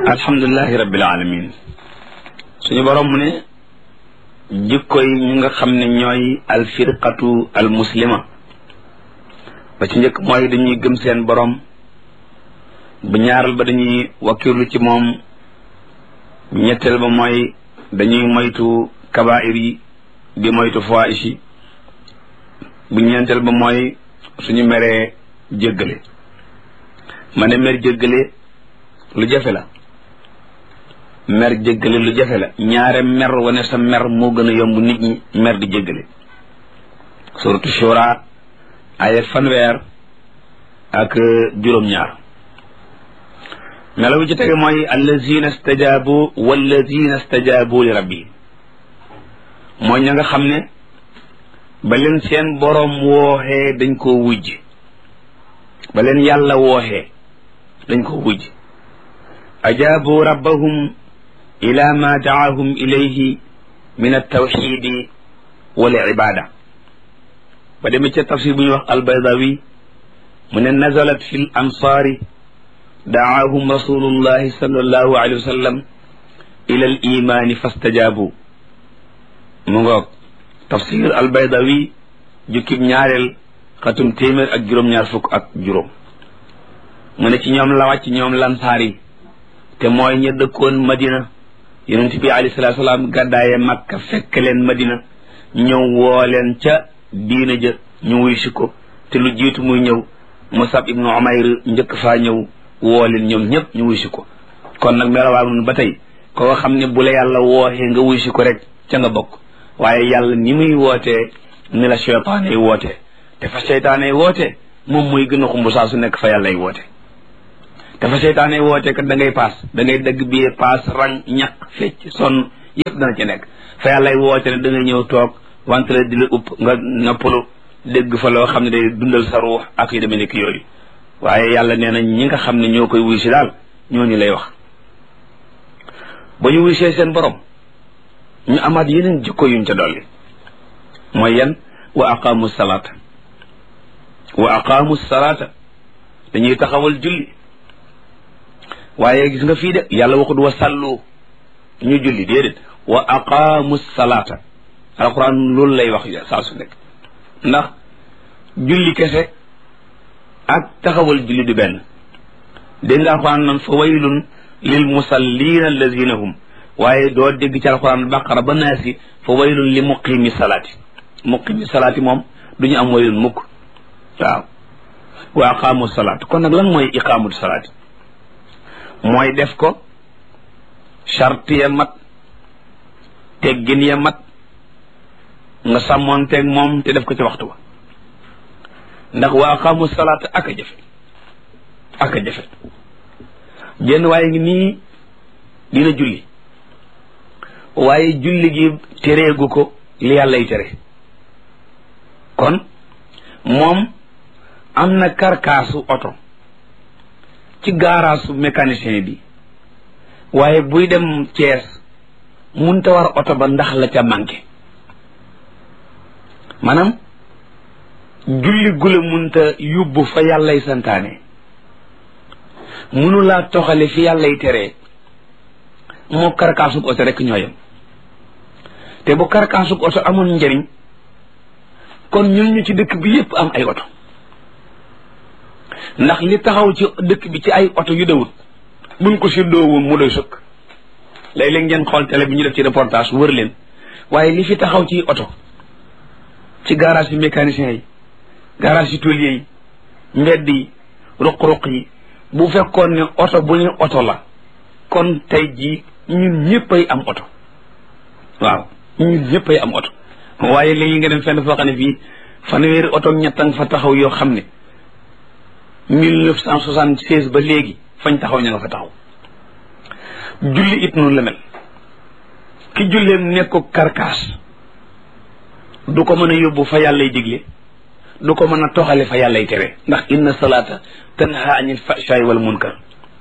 alhamdulilahi rabbil alamin suñu borom mu ne jikko yi ñu nga xam ne ñooy alfirqatu almuslima ba ci njëkk mooy dañuy gëm seen borom bu ñaaral ba dañuy wakkirlu ci moom bu ñetteel ba mooy dañuy moytu kabair yi di moytu fawaahish yi bu ñeenteel ba mooy suñu meree jéggale ma ne mer jéggale lu jafe la mer jéggale lu jafe la ñaare mer wane sa mer moo gën a yomb nit ñi mer di jéggale suratu shura ay fanweer ak juróom-ñaar melo bi ci tege mooy allazina stajabu wallazina stajabu li rabbi mooy ña nga xam ne ba leen seen boroom wooxee dañ koo wujj ba leen yàlla wooxee dañ koo wujj ajaabu rabbahum ila ma daahum ilayhi min altawxidi wal ibada ba demee ca tafsir bu ñuy wax albaydawi mu ne nazalat fi l ansaari daahum rasulullahi sallallahu alayhi wa sallam ila al imaani fastajaabu mu ngoog tafsir albaydawi jukkib ñaareel xatum téeméer ak juróom-ñaar fukk ak juróom mu ne ci ñoom la wàcc ñoom lansaar yi te mooy ña dëkkoon madina yonent bi alayhi salaatu salaam gàddaaye makka fekk leen madina ñëw woo leen ca diina ja ñu wuy si ko te lu jiitu muy ñëw musab ibnu umayr njëkk faa ñëw woo leen ñoom ñëpp ñu wuy si ko kon nag melawaa nun ba tey koo xam ne bu la yàlla wooxee nga wuy si ko rek ca nga bokk waaye yàlla ni muy wootee ni la seytaane yi wootee te fa seytaane yi wootee moom muy gën a xumb saa su nekk fa yàlla yi woote te fa seytaane yi wootee kat da ngay paas da ngay dëgg biir paas rang ñaq fecc sonn yëpp dana ci nekk fa yàlla yi woote ne da ngay ñëw toog wante la di la upp nga noppalu dégg fa loo xam ne day dundal sa ruux ak yu demee nekk yooyu waaye yàlla nee na ñi nga xam ne ñoo koy wuy si daal ñooñu lay wax ba ñu wuy see seen borom ñu amaat yeneen jikko yuñ ca dolli mooy yan wa aqaamu salaata wa aqaamu salaata dañuy taxawal julli waaye gis nga fii de yàlla waxut wa sallu ñu julli déedéet wa aqaamu salaata alquran loolu lay wax saa su nekk ndax julli kese ak taxawal julli du benn dégg nga alquran nan fa waylun lil musallina allazina hum waaye doo dégg ci alquran baqara ba naasi fa waylun li muqimi salaati muqimi salaati moom du ñu am waylun mukk waaw wa aqaamu salaat kon nag lan mooy iqaamu salaati mooy def ko charte ya mat teggin ya mat nga sàmmoonteeg moom te def ko ci waxtu wa ndax wa aqaamu salaata ak a jafe ak a jafe jenn waaye ngi nii dina julli waaye julli gi tereegu ko li yàllay tere kon moom am na karkaasu oto ci gaaraasu mécanicien bi waaye buy dem Cees munta war oto ba ndax la ca manqué maanaam julli gula munta yóbbu fa yàllay santaane mënulaa toxale fi yàllay teree moo karkaasub oto rek ñooyam te bu karkaasub oto amoon njëriñ kon ñun ñu ci dëkk bi yépp am ay oto ndax li taxaw ci dëkk bi ci ay oto yu dawut buñ ko séddoo woon mu doy sëkk léeg-léeg ngeen xool télé bi ñu def ci reportage wër leen waaye li fi taxaw ci oto ci garage yi mécanicien yi garage yi tôlier yi mbedd yi ruq-ruq yi bu fekkoon ne oto bu ñu oto la kon tey jii ñun ñëppay am oto waaw ñun ñëppay am oto waaye léegi nga dem fenn foo xam ne fii fanweeri oto ñettan fa taxaw yoo xam ne mille neuf cent soixante-seize ba léegi fañ taxaw ña nga fa taxaw julli it noonu la mel ki julleem nekk ko karkaas du ko mën a yóbbu fa yàllay digle du ko mën a toxale fa yàllay tere ndax inna salaata tanha anil fahshaay wal munkar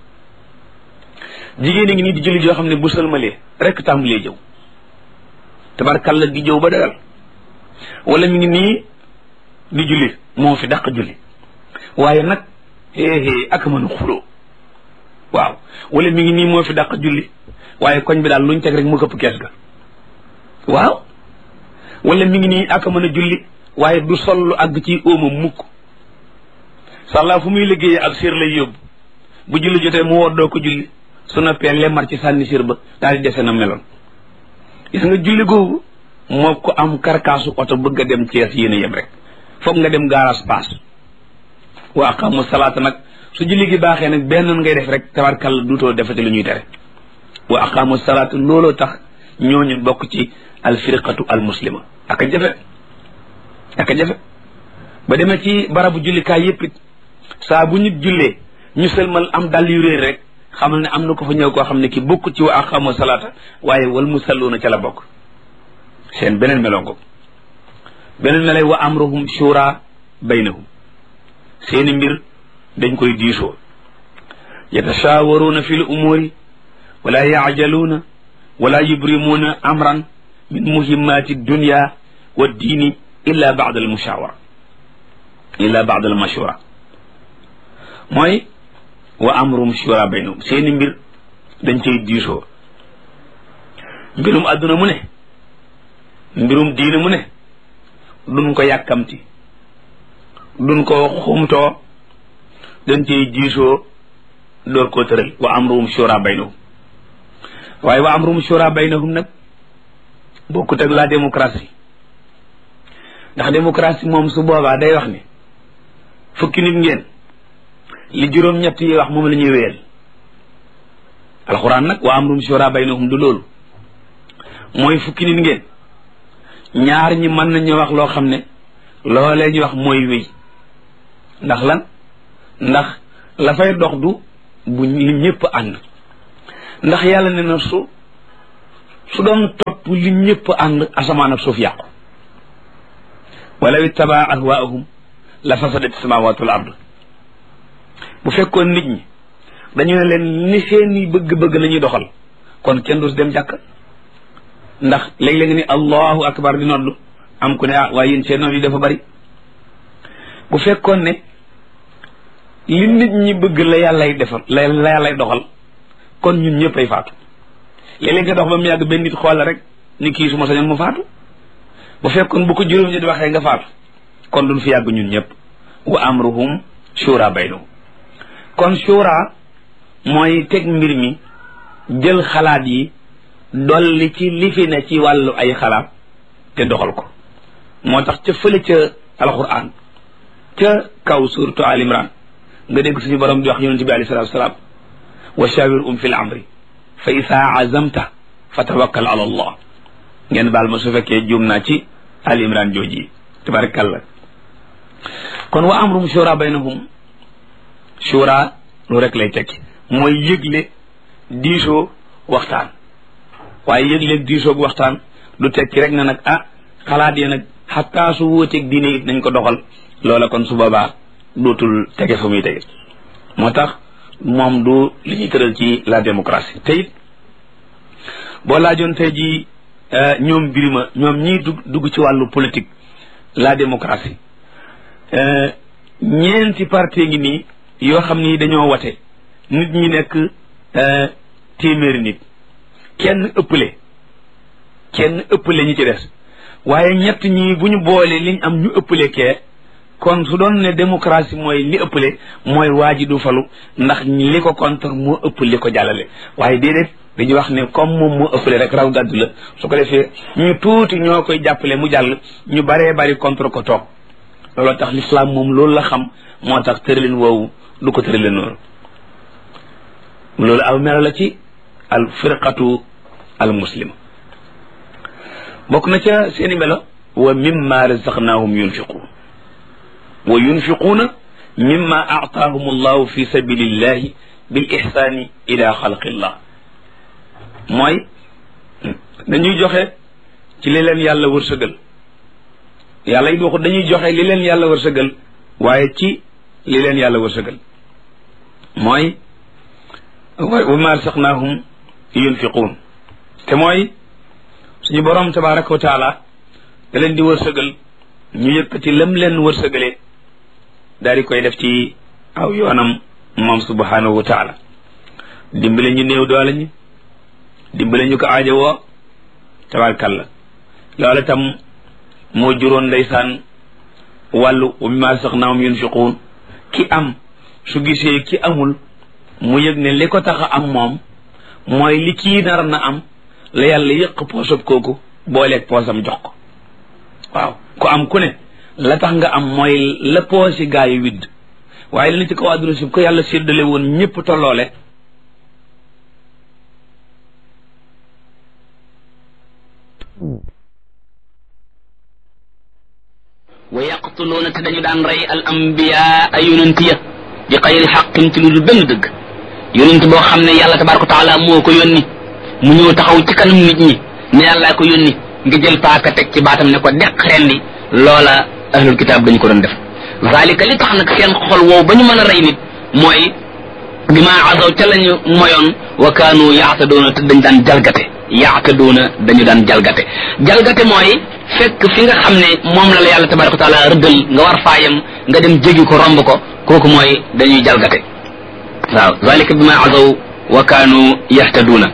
jigéen a ngi nii di julli yoo xam ne bu sëlmalee rek tàmbalee jëw tabarkalla di jëw ba dagal wala mi ngi nii di julli moo fi dàq julli waaye nag xéexée ak mën a xuloo waaw wala mi ngi nii moo fi dàq julli waaye koñ bi daal luñ teg rek mu këpp kees ga waaw wala mi ngi nii ak mën a julli waaye du sol lu àgg ci óoma mukk sàllaa fu muy liggéeyee ak sér lay yóbbu bu julli jotee mu woddoo ko julli su noppee lemmar ci sànni sér ba daal di dese na meloon gis nga julli googu moo ko am karkaasu oto bëgg a dem Cees yéen a yem rek foog nga dem gaaraas paas wa aqamu salaata nag su julli gi baaxee nag benn ngay def rek tabarkàlla duutoo defati lu ñuy tere wa aqamu salaata looloo tax ñooñu bokk ci alfirqatu almuslima ak a jafe ak a jafe ba demee ci barabu jullikaay yépp it saa bu nit jullee ñu sëlmal am dal yu réer rek xamal ne am na ko fa ñëw koo xam ne ki bokk ci wa aqamu salaata waaye wal musalluuna ca la bokk seen beneen melongo beneen melay wa amruhum shura baynahum seeni mbir dañ koy diisoo yatashawaruuna fi l umuuri wala yaajaluuna wala yubrimuuna amran min muhimmaati dunya wa diini illa baada al mushawara illa baada al mashura mooy wa amruhum shura baynahum seeni mbir dañ koy diisoo mbirum adduna mu ne mbirum diine mu ne duñ ko yàkkamti duñ ko xumtoo dañ ciy diisoo door koo tëral wa amruhum shura baynahum waaye wa amruhum shura baynahum nag bokkut ak la démocratie ndax démocratie moom su boobaa day wax ne fukki nit ngeen li juróom-ñett yi wax moom la ñuy wéyal alxuraan nag wa amruhum shura baynahum du loolu mooy fukki nit ngeen ñaar ñi mën nañu wax loo xam ne loolee ñu wax mooy wéy ndax lan ndax la fay dox du bu li ñëpp ànd ndax yàlla ne na su su doon topp li ñëpp ànd asamaan ak suuf yàqu walaw ittabaa ahwaahum la fasadat samawatu wal ard bu fekkoon nit ñi dañu ne leen ni seeni bëgg-bëgg la ñuy doxal kon kenn du dem jàkk ndax léeg-léeg ni allahu akbar di noddu am ku ne ah waaye yéen seen nodd yi dafa bari bu fekkoon ne li nit ñi bëgg la yàllay defal la la yàllay doxal kon ñun ñëpp ay faatu léeg-léeg nga dox ba mu yàgg benn nit xool rek ni kii su ma sañoon mu faatu bu fekkoon bu ko juróom ñi di waxee nga faatu kon duñ fi yàgg ñun ñëpp wa amruhum shura baynahum kon shura mooy teg mbir mi jël xalaat yi dolli ci li fi ne ci wàllu ay xalaat te doxal ko moo tax ca fële ca alquran ca kaw suratu al imran nga dégg suñu borom di wax yonente bi alei salatu wasalaam wa shawir um fi l amri fa isaa azamta fa tawakkal ala allah ngeen baal ma su fekkee juum naa ci al imran jooji yi tabarakallah kon wa amrum shura baynahum shura lu rek lay tekki mooy yëgle diisoo waxtaan waaye yëg-léeg diisoog waxtaan du tekki rek na nag ah xalaat yi nag xataa su wóoteeg diine it nañ ko doxal loola kon su boobaa dootul tege fa muy tege moo tax moom du li ñuy tëral ci la démocratie te it boo laajoon tey ji ñoom birima ñoom ñii dugg dugg ci wàllu politique la démocratie ñeenti parti ngi nii yoo xam ni dañoo wate nit ñi nekk téeméeri nit kenn ëppale kenn ëppale ñi ci des waaye ñett ñi bu ñu boolee liñ am ñu ëppale kee kon su doon ne démocratie mooy li ëppale mooy waa ji du falu ndax li ko contre moo ëpp li ko jàllale waaye déedéet dañuy wax ne comme moom moo ëppale rek raw gàddu la su ko defee ñu tuuti ñoo koy jàppale mu jàll ñu baree bari contre ko toog looloo tax l'islam moom loolu la xam moo tax tëralin woowu du ko tëralin noonu loolu aw melo la ci al firqatu al muslima bokk na ca seeni melo wa mimma razaqnahum yunfiquun wa yunfiquuna mimma aataahum allahu fi sabilillahi bil ihsaani ila xalqillah mooy dañuy joxe ci li leen yàlla wërsëgal yàlla it waxut dañuy joxe li leen yàlla wërsëgal waaye ci li leen yàlla wërsëgal mooy wa ma razaqnahum yunfiquun te mooy suñu borom tabaraka wa taala da leen di wërsëgal ñu yëkkati lam leen wërsëgalee daal di koy def ci aw yoonam moom subhanahu wa taala dimbale ñu néew doole ñi dimbale ñu ko aajo woo tabarkalla loola tam moo juróon ndeysaan wàllu wa mimma razaqnaahum yunfiquun ki am su gisee ki amul mu yëg ne li ko tax a am moom mooy li kii nar na am la yàlla yëq poosab kooku booleeg poosam jox ko waaw ku am ku ne la tax nga am mooy la poosi gaa yi widd waaye li na ci kaw àdduna si ko yàlla séddale woon ñëpp tolloole wa yaqtuluuna te dañu daan rey al ambiyaa ay yonent ya bi xayri xaqin ci lu dul benn dëgg yonent boo xam ne yàlla tabaraka taala moo ko yónni mu ñëw taxaw ci kanam nit ñi ne yàllaa ko yónni nga jël paaka teg ci baatam ne ko deq rendi loola ahlul kitaab dañu ko doon def zalika li tax nag seen xol woow ba ñu mën a rey nit mooy bi ma azaw ca lañu moyoon wa kaanu yaatadoona te dañ daan jalgate yaatadoona dañu daan jalgate jalgate mooy fekk fi nga xam ne moom la la yàlla tabaraka wa taala rëddal nga war faayam nga dem jégi ko romb ko kooku mooy dañuy jalgate waaw zalika bi ma azaw wa kaanu yahtaduuna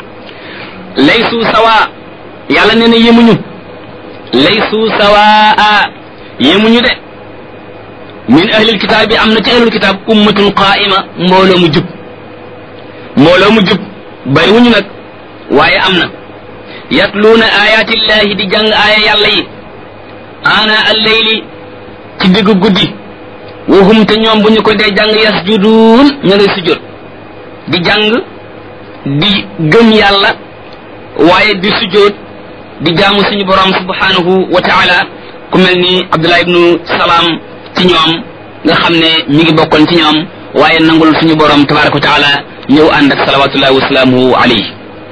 laysu sawa yàlla nee na yemuñu laysu sawaa yemuñu de min ahlil kitaab bi am na ci ahlul kitaab ummatun qaa'ima mbooloo mu jub mbooloo mu jub bariwuñu nag waaye am na yatluuna ayaatillahi di jàng aaya yàlla yi ana alleyli ci diggu guddi wahum te ñoom bu ñu ko dee jàng yasjuduun ña ngay sujjóot di jàng di gëm yàlla waaye di sujjóot di jaamu suñu borom subhanahu wa taala ku mel ni abdullah ibnu salaam ci ñoom nga xam ne mi ngi bokkoon ci ñoom waaye nangul suñu borom tabaraka wa taala ñëw ànd ak salawatullahi wa salaamuhu alayhi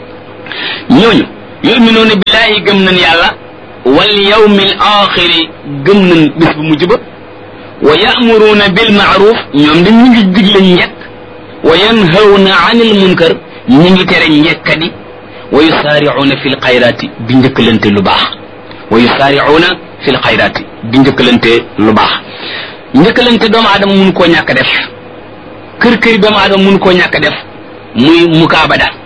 ñooñu yuminuuna billahi gëm nañ yàlla wal yawmil axiri gëm nañ bis bu mujj ba wa ya'muruuna bil ma'ruf ñoom dañ ñu ngi digle njekk wa yanhawna anil munkar ñi ngi tere njekkadi wa yusaari'uuna fil xayraati di njëkkalante lu baax wa yusaari'uuna fil xayraati di njëkkalante lu baax njëkkalante doomu aadama mun koo ñàkk def kër këri doomu aadama mun koo ñàkk def muy mukaabada